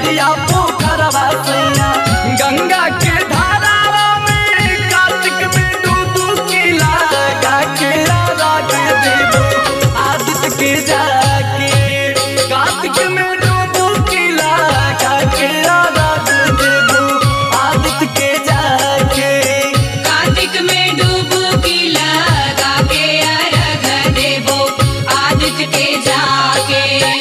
घटिया पोखरवा सैया गंगा के धारावा में कार्तिक में डुबकी लगा के राग देबो आदित्य के जाके कार्तिक में डुबकी लगा के राग देबो आदित्य के जाके कार्तिक में डुबकी लगा के अर्घ देबो आदित्य के जाके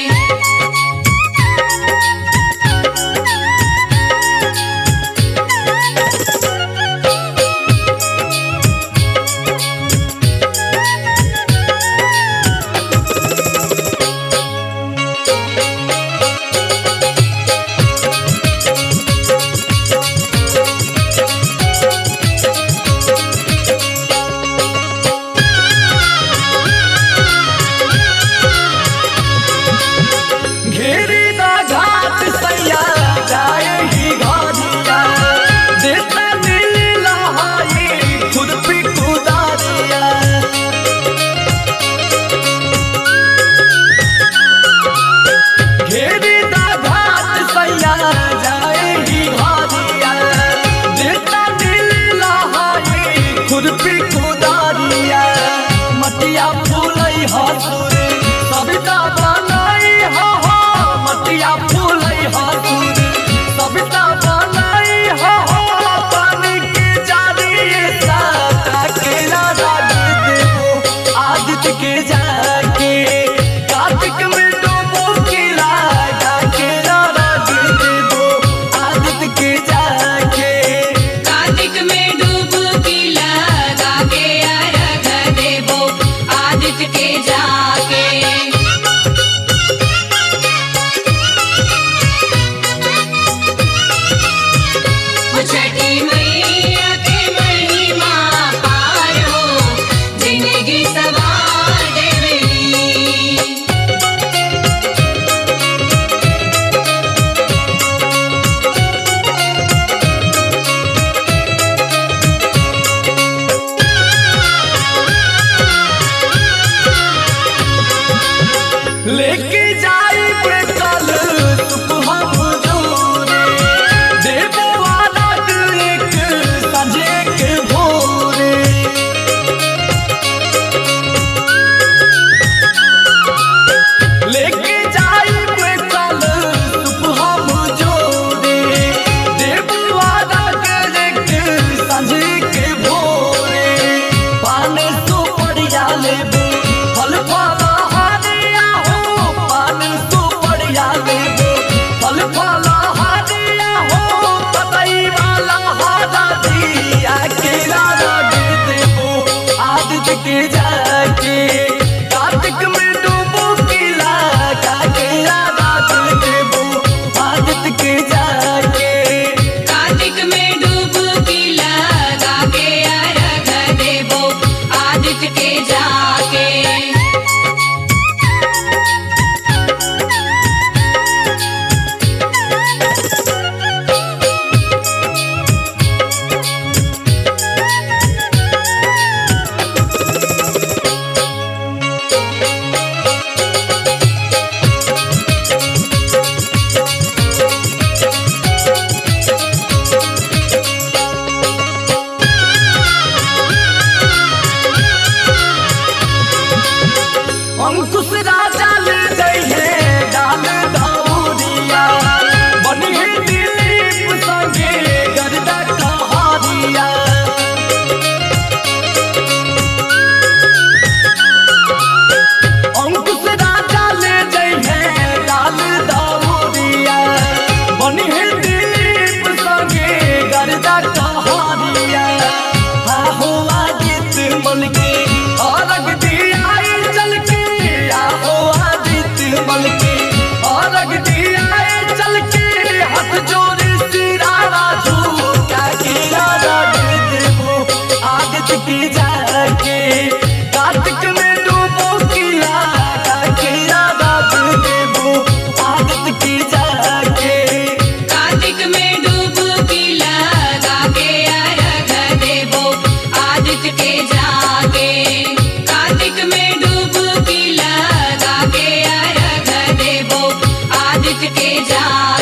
घेरी दा घाट सैया जाए ही घाटिया देता नीला हाई खुद पे कुदारिया घेरी दा घाट सैया जाए ही घाटिया देता नीला हाई खुद पे कुदारिया मटिया फूलई हसुर सविता बनाई हो हो मटिया फूलई हसुर सविता बनाई हो हो पानी के जारी साता के राधा देवो आदित्य के जाके कार्तिक में डूबो के लागा के राधा देवो आदित्य के जाके कार्तिक में डुबकी लगा के अर्घ देबो आदित्य के जाके वो छठी मैया के महिमा पार हो जिंदगी सवार देवली लेके जाई पे कल सुबह भोरे देवो वाला एक सजे के भोरे लेके जाई पे कल सुबह भोरे देवो वाला एक सजे के भोरे पाने सो पड़िया लेबो फल फला हारिया हो पाने सो पड़िया लेबो फल फला हारिया हो पतई वाला हारा दिया के राजा दे देबो आदित्य के जाके कार्तिक में डूबो की लगा के राजा दे देबो आदित्य के जाके कार्तिक में डुबकी लगा के अर्घ देबो आदित्य के जाके अंकुश राजा ले जाइए डाल दौरिया बनी है दिलीप संगे गर्दा कहारिया अंकुश राजा ले जाइए डाल दौरिया बनी है दिलीप संगे गर्दा कहारिया हा हो आदित्य मन के औरग दिया चल के आहो आदित्य मल के औरग दिया चल के हाथ जोड़ सिरारा झूठा के राजा दे देबो आदित्य की जाके कार्तिक में डूबो की लागा के राजा दे देबो आदित्य की जाके कार्तिक में डुबकी लगा के अर्घ देबो आदित्य के जाके कार्तिक में डुबकी लगा के अर्घ देबो आदित्य के जाके